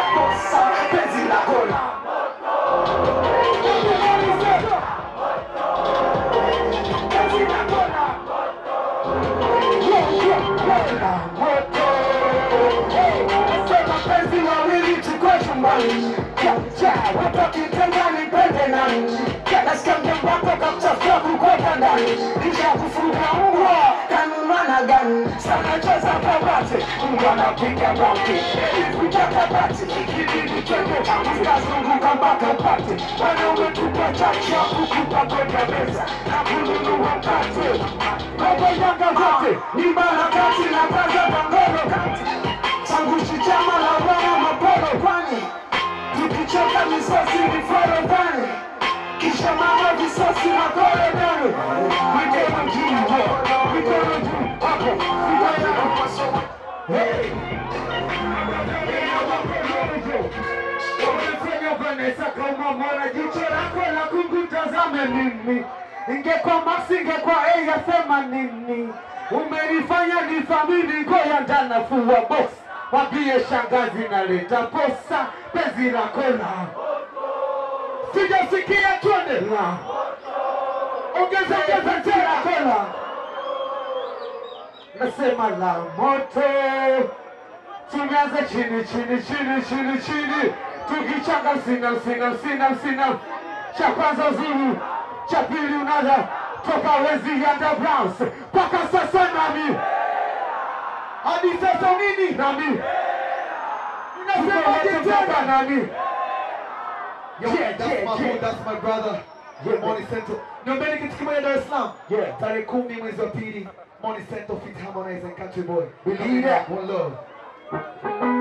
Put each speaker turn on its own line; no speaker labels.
posa penzi lako la penzi lako la Sema penzi wawili tukwe chumbani watokitengani pende nani nasikia mjambako kakuchafua kukweka ndani kisha kufunga mbwa kanumana gani sanacheza kabati mbwa napiga bati kuja kabati ikibidi twende tukazunguka mpaka upate wanaume tupa chacha kukupa kwenda meza na kununua mkate Robo yanga zote ni barakati na kaza pangoro kati Sanguchi chama la wana mapolo kwani Tukichoka misosi ni forodhani Kisha mama visosi na korodani Mikono juu, mikono juu, hapo Mikono juu, Hey! Umefanya Vanessa kama mwana jicho lako la kungutazame mimi ingekuwa Max ingekuwa A yasema nini umenifanya nithamini ngoya ndanafua box wambie shangazi naleta posa penzi lako la sijasikia twende la ongeza ongeza tena kola nasema la moto tunaanza chini chini chini chini chini tukichanga sina sina sina sina cha kwanza zuru cha pili unaza toka wezi underground mpaka sasa nami hadi sasa nini nami nasemaje tena nami
Yo,
Yeah,
that's
yeah,
my
yeah.
hood, that's my brother.
Yeah,
Money Central. Niombeni kitu kimoja Dar es Salaam.
Yeah.
Tarehe kumi mwezi wa pili. Money Central feat Harmonize and Country Boy.
Believe that.
One love.